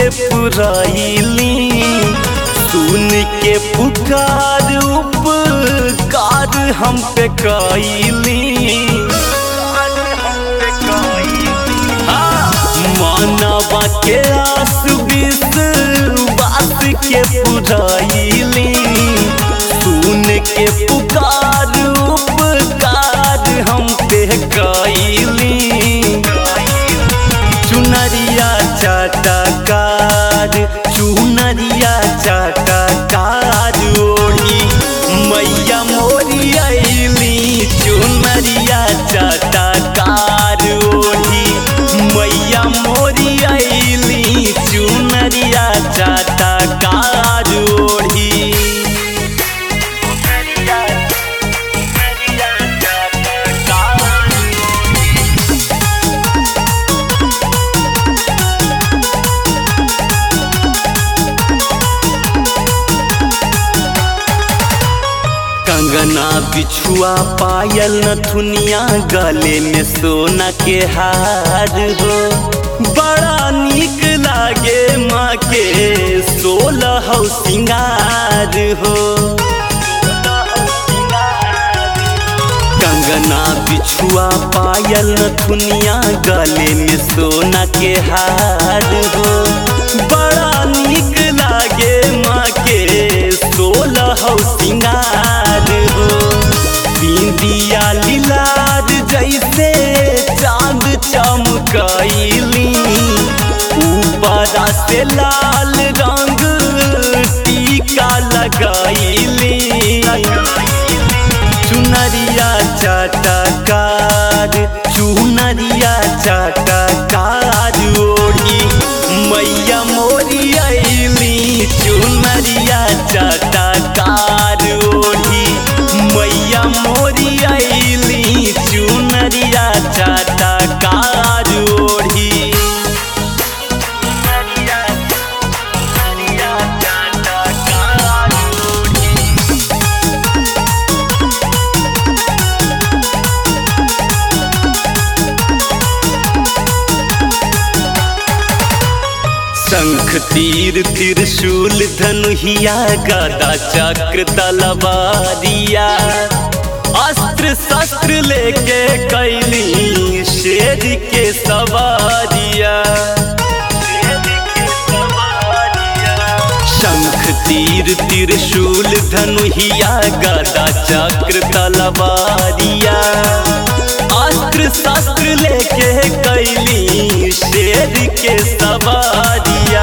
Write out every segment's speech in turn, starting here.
के पुराइली सुन के पुकार उपकार हम पे कैली मानवा के आस विष बात के पुराइली सुन के पुकार उपकार हम पे कैली चुनरिया चाटकार चुनरिया चाटकार ओढ़ी मैया मोरी अली चुनरिया चाटकार ओढ़ी मैया मोरी अली चुनरिया चाटकार ओढ़ी कंगना बिछुआ पायल नथुनिया गले में सोना के हार हो बड़ा निक लागे माँ के सोलह सिंगार हो कंगना बिछुआ पायल नथुनिया गले में सोना के हार हो बड़ा निक लागे माँ के सोलह सिंगार हो बिंदिया लीलार जैसे चांद चमकैली ऊपरा से लाल रंग टीका लगैली चुनरिया चाटकार चुनरिया चाटकार ओढ़ी मैया मोरी अली चुनरिया चाटकार ओढ़ी मैया मोरी अली चुनरिया चाटकार ओढ़ी शंख तीर त्रिशूल धनुहिया गदा चक्र तलवारिया अस्त्र शस्त्र लेके कैली शेर के सवारिया शंख तीर त्रिशूल धनुहिया गदा चक्र तलवारिया अस्त्र शस्त्र लेके कैली शेर के सवारिया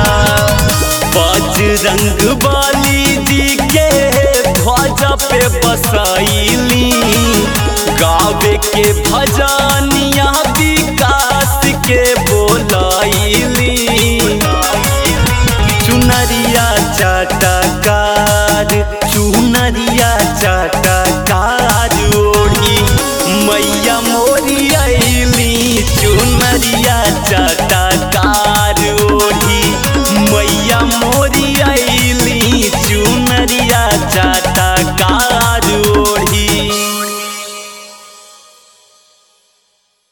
बजरंग बाली जी के ध्वजा पे बसाइली गावे के भजनिया विकास के बोलाइली चुनरिया चाटकार चुनरिया चाटकार ओढ़ी मैया मोरी अली चुनरिया चाट